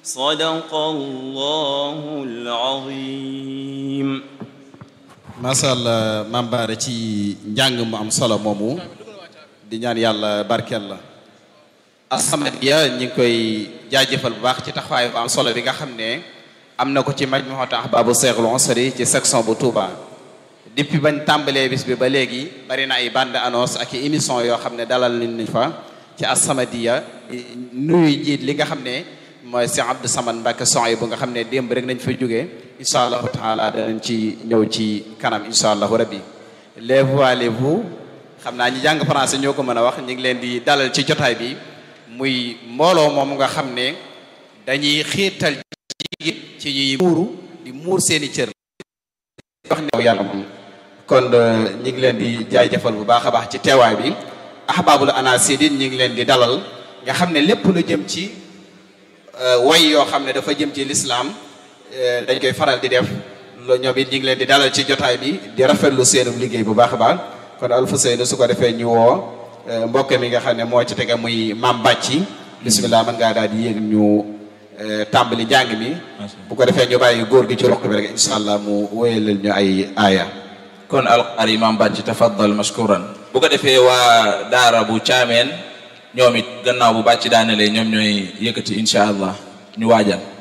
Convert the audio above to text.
صدق الله العظيم macha allah maam Baara ci njàng mu am solo moomu di ñaan yàlla barkeel la As-Samadiyya ñi ngi koy jaajëfal bu baax ci taxawaay bu am solo bi nga xam ne am na ko ci majmuhat ahbaabu Seexul Ansari ci section bu Touba depuis bañ tàmbalee bis bi ba léegi bari na ay bande annonce ak i émission yoo xam ne dalal nañ fa ci As-Samadiyya nuyu jiit li nga xam ne mooy si Abdou Samad Mbacke son yi bu nga xam ne démb rek nañ fa jógee incha allahu taala danañ ci ñëw ci kanam incha allahu rabbi les voix les vous xam naa ñi jàng français ñoo ko mën a wax ñu ngi leen di dalal ci jotaay bi muy mbooloo moom nga xam ne dañuy xiirtal jigéen ci ñuy muuru di muur seeni cër wax ne yàlla moom kon ñu ngi leen di jaajëfal bu baax a baax ci teewaay bi ahbaabul anasidin ñu ngi leen di dalal nga xam ne lépp lu jëm ci way yoo xam ne dafa jëm ci lislaam dañ koy faral di def loolu ñoom it ñu ngi leen di dalal ci jotaay bi di rafetlu seenu liggéey bu baax a baax kon Alfousseynou su ko defee ñu woo mbokk mi nga xam ne moo ci tege muy Mam Bàcci bisimilah mën ngaa daal di yéeg ñu tàmbali njàng mi bu ko defee ñu bàyyi góor gi ci roq bi rek incha allah mu wéyalal ñu ay aaya kon alqari Mam Bàcci tafaddal mashkuran bu ko defee waa daara bu caameen ñoom it gannaaw bu bàcc daanelee ñoom ñooy yëkkati incha allah ñu waajal